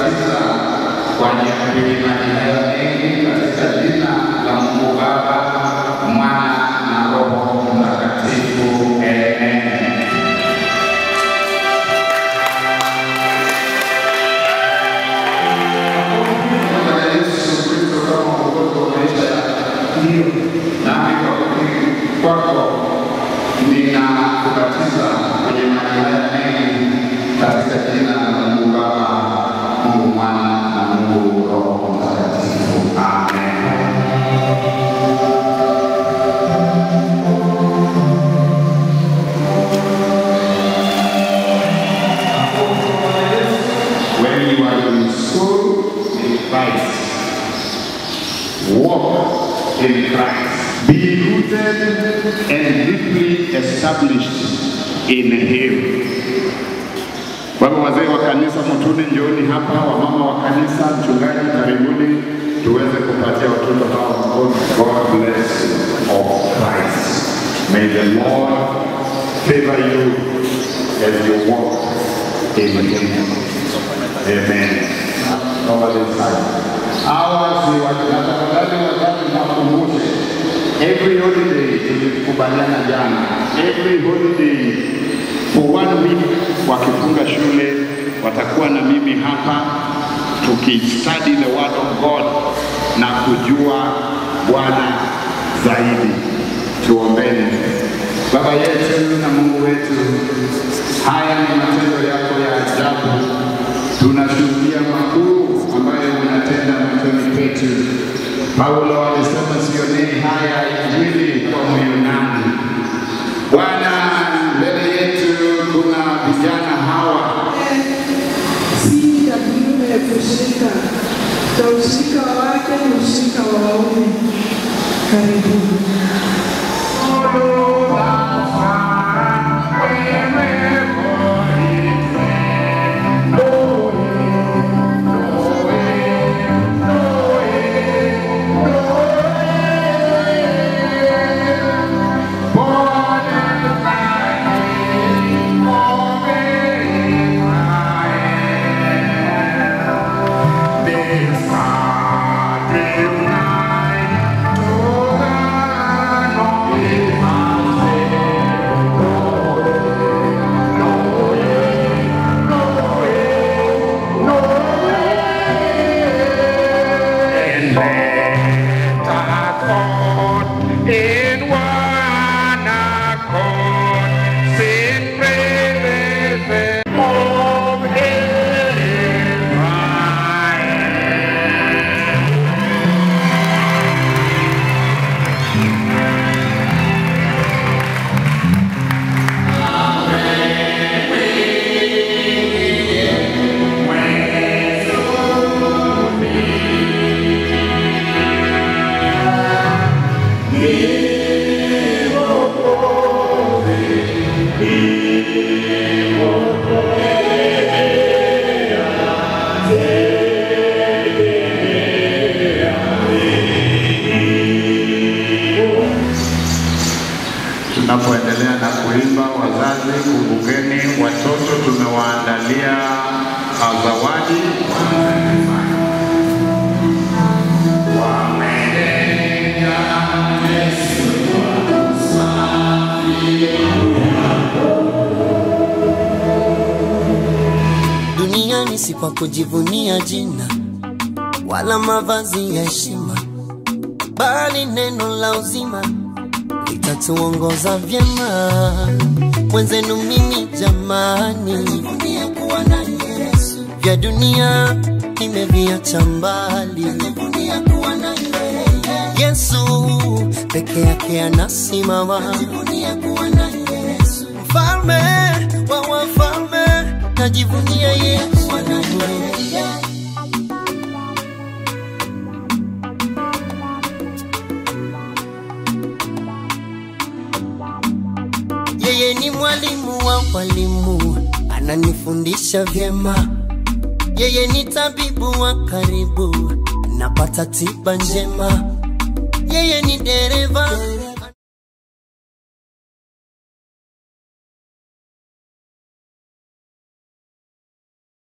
kubatiza kwa nyakili maji hayo mengi katika jina la Mungu Baba, Mwana na Roho Mtakatifu. Amen. Bwana Yesu Kristo kama mwokozi wa maisha hiyo, nami kwa kukiri kwako ninakubatiza kwenye maji haya mengi katika jina la Mungu Baba, Mungu Mwana na Mungu Roho Mtakatifu. Amen. When you are in school in Christ, walk in Christ. Be rooted and deeply established in Him. Kwa hivyo wazee wa kanisa mtuni, njooni hapa, wamama wa kanisa, mchungaji, karibuni tuweze kupatia watoto hawa mkono. God bless you of Christ. May the Lord favor you as you walk in Him. Amen. Nobody inside. Hawa si wakina tafadhali wazazi mwakumbushe. Every holiday tulikubaliana jana. Every holiday for one week wakifunga shule watakuwa na mimi hapa tukistudy the word of God na kujua Bwana zaidi. Tuombeni. Baba yetu na Mungu wetu, haya ni matendo yako ya ajabu tunashuhudia makuu ambayo unatenda machoni petu. Paulo alisema sionei haya Injili kwa Myunani. Bwana, mbele yetu kuna vijana hawa si ya kiume ya kushika ta ushirika wa wake ni ushirika wa waume. Karibuni. In one accord, sing praises of Tunapoendelea na kuimba, wazazi, kumbukeni watoto tumewaandalia uh, zawadi. duniani si kwa kujivunia jina wala mavazi ya heshima, bali neno la uzima litatuongoza vyema. Mwenzenu mimi jamani, vya dunia nimeviacha mbali. Yesu peke yake anasimama, mfalme wa wafalme, najivunia Yesu. Yeye ni mwalimu wa walimu, ananifundisha vyema. Yeye ni tabibu wa karibu, napata tiba njema. Yeye ni dereva